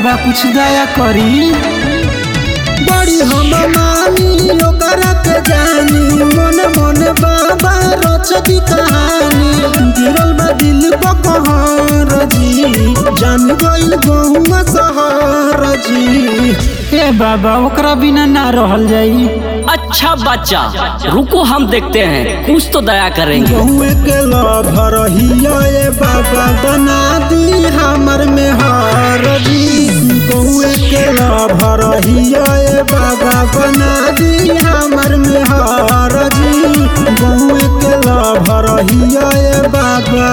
बाबा कुछ दया करी बड़ी हम मानी ओकरा के जानी मन मन बाबा रचती कहानी गिरल बा दिल पकहर जी जान गइल गहुआ सहर जी ए बाबा ओकरा बिना ना रहल जाई अच्छा बच्चा रुको हम देखते हैं कुछ तो दया करेंगे गहुए के लभर हिया ए बाबा बना दी हमर में हार जी गहुए के लभर हिया ए बाबा बना दी हमर में हार जी गहुए के लभर हिया ए बाबा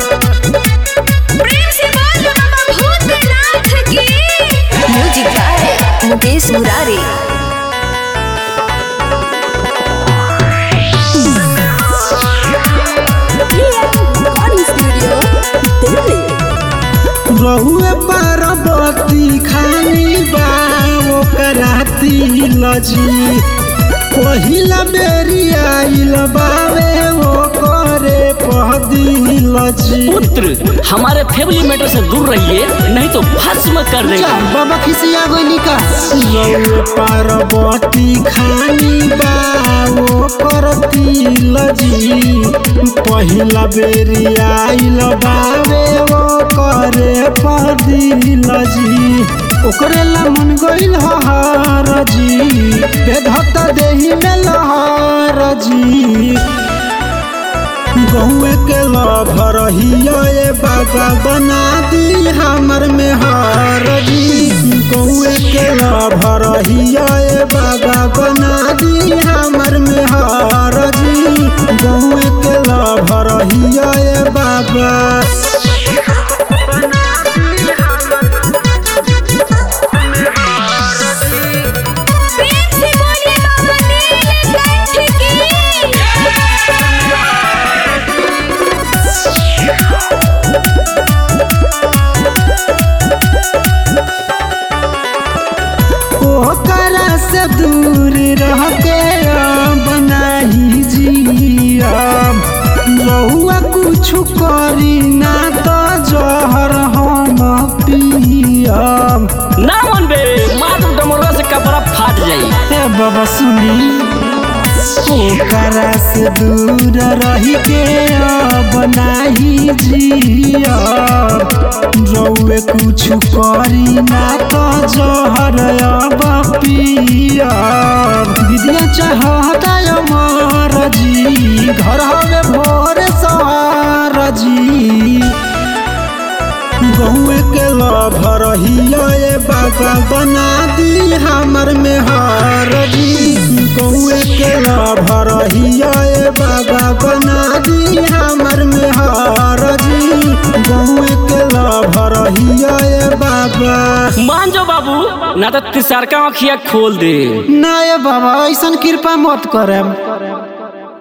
प्रेम से बोल बाबा भूतनाथ की म्यूजिक गाय मुकेश मुरारी रिकॉर्डिंग स्टूडियो दिल्ली रहुए पार्वती खानी बा ओकरा तिल जी पहिला बेरी आइल बावे ओ करे पहदिल जी पुत्र हमारे फैमिली मैटर से दूर रहिए नहीं तो भस्म कर जा, देंगे बाबा खिसिया गइली का रहुए पार्वती खानी बा ओकर तिल जी पहिला बेरी आइल बावे ओ करे पहदिल जी ओकरे ला मन गइल हर जी बेधत देही में लहर जी गहुए के लभर हिया ए बाबा बना दी हमर में हार जी गहुए के लभर हिया ए बाबा बना दी हमर में हार जी गहुए के लभर हिया ए बाबा प्रेम से बोलिए बाबा नीलकंठ ओकरा से दूर रह के बनाही जियब रहुआ कुछ करी ना तो जहर हम पियब ना मन बे मात्र डमोरा से कपड़ा फाट जाई ए बाबा सुनी ओकरा से दूर रही के बनाही जियब रहुए कुछ करी ना तो जहर अब पियब विद्या चाहता अमर जी घर हवे भोर सवार जी गहुए के लभर हिया ए बाबा बना दी हमर में हार जी गहुए के लभर हिया ए बाबा बना दी हमर में हार जी गहुए के लभर हिया ए बाबा मान जाओ बाबू ना तो तिसार का आँखिया खोल दे ना ए बाबा ऐसन कृपा मत करम